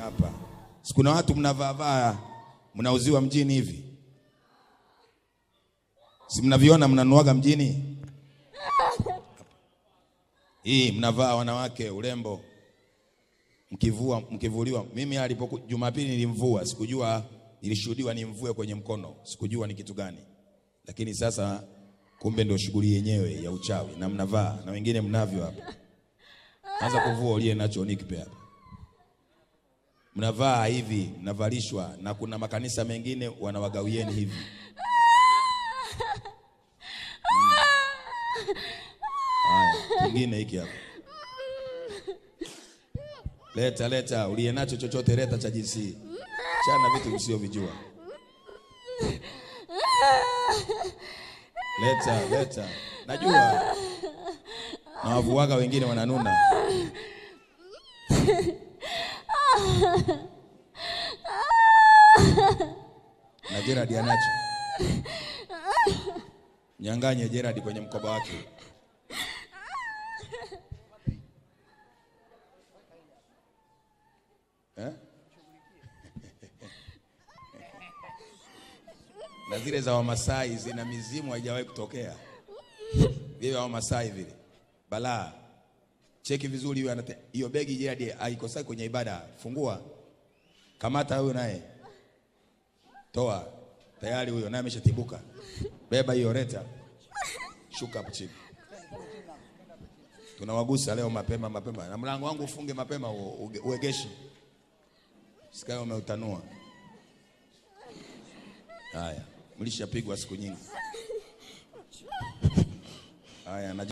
hapa. Sikuna watu mnavaavaa mnauziwa mjini hivi, si mnaviona, mnanuaga mjini hii mnavaa wanawake urembo, mkivua mkivuliwa. Mimi alipoku Jumapili nilimvua, sikujua, nilishuhudiwa nimvue kwenye mkono, sikujua ni kitu gani, lakini sasa kumbe ndio shughuli yenyewe ya uchawi, na mnavaa na wengine mnavyo hapa. Anza kuvua uliye nacho nikipe hapa, mnavaa hivi, mnavalishwa, na kuna makanisa mengine wanawagawieni hivi Haya, kingine hiki hapa. Leta leta, uliye nacho chochote leta cha jinsi hii. Chana vitu usiovijua. Leta leta, najua na wavuaga wengine wananuna. Na Gerard anacho. Nyanganye Gerard kwenye mkoba wake. Eh? na zile za Wamasai zina mizimu haijawahi kutokea. Vile vya Wamasai vile balaa. Cheki vizuri hiyo anate hiyo begi Gerard haikosai kwenye ibada. Fungua, kamata huyo naye, toa tayari, huyo naye ameshatibuka. Beba hiyo, leta, shuka hapo chini. Tunawagusa leo mapema mapema, na mlango wangu ufunge mapema, uegeshi Sikayo umeutanua. Haya, mlishapigwa siku nyingi. Haya na